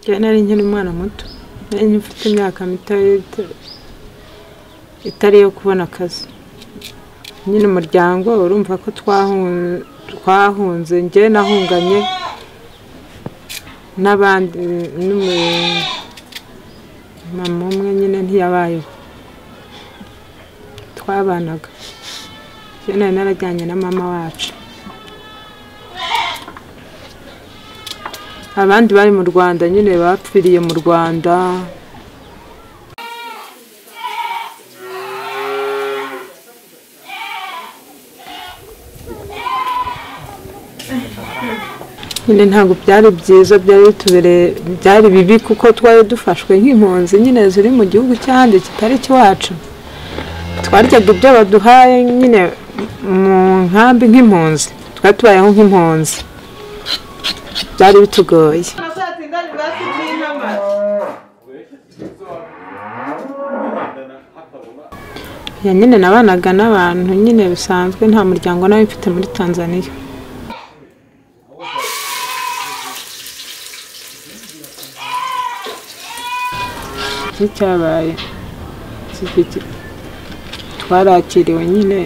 njye nari nkiri umwana muto nari mfite imyaka mito itari iyo kubona akazi nyine umuryango urumva ko twahunze njye nahunganye n'abandi mama umwe nyine ntiyabayeho twabanaga njye nari narajyanye na mama wacu abandi bari mu rwanda nyine bapfiriye mu rwanda nyine ntabwo byari byiza byari bitubereye byari bibi kuko twari dufashwe nk'impunzi nyine ziri mu gihugu cy'ahandi kitari ikiwacu twaryaga ibyo baduhaye nyine mu nkambi nk'impunzi twari tubayeho nk'impunzi byari bitugoye ya nyine nabanaga n'abantu nyine bisanzwe nta muryango nawe mfite muri tanzania iki cyabaye twarakiriwe nyine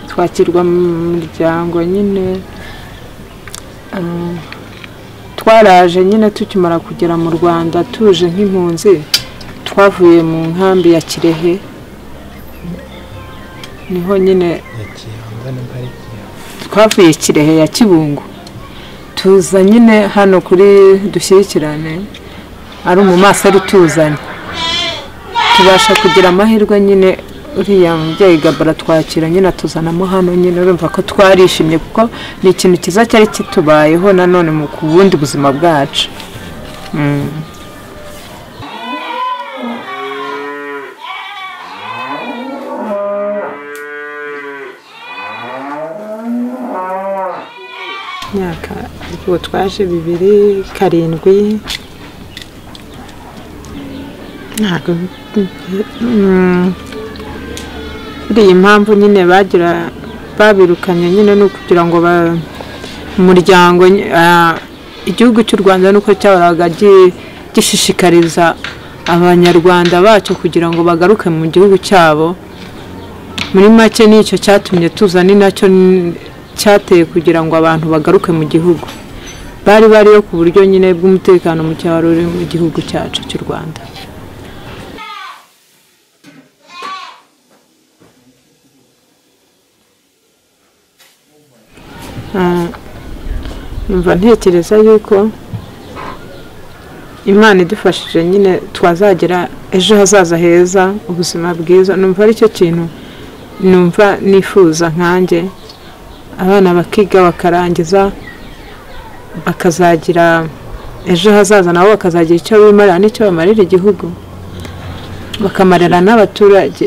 twakirwa mu muryango nyine twaraje nyine tukimara kugera mu rwanda tuje nk'impunzi twavuye mu nkambi ya kirehe niho nyine twavuye kirehe ya kibungo tuza nyine hano kuri dushyikirane ari umumaseri utuzanye tubasha kugira amahirwe nyine uriya mubyeyi gabara twakira nyine atuzanamo hano nyine urumva ko twarishimye kuko ni ikintu cyiza cyari kitubayeho nanone mu ku bundi buzima bwacu imyaka ubu twaje bibiri karindwi ntabwo iyi mpamvu nyine bagira babirukanye nyine ni ukugira ngo umuryango igihugu cy'u rwanda nuko cyahoraga gishishikariza abanyarwanda bacyo kugira ngo bagaruke mu gihugu cyabo muri make nicyo cyatumye tuza ni nacyo cyateye kugira ngo abantu bagaruke mu gihugu bari bariyo ku buryo nyine bw'umutekano muke wari uri mu gihugu cyacu cy'u rwanda mva ntekereza yuko imana idufashije nyine twazagira ejo hazaza heza ubuzima bwiza numva aricyo kintu numva nifuza nkanjye abana bakiga bakarangiza bakazagira ejo hazaza nabo bakazagira icyo bimarira n'icyo bamarira igihugu bakamarira n'abaturage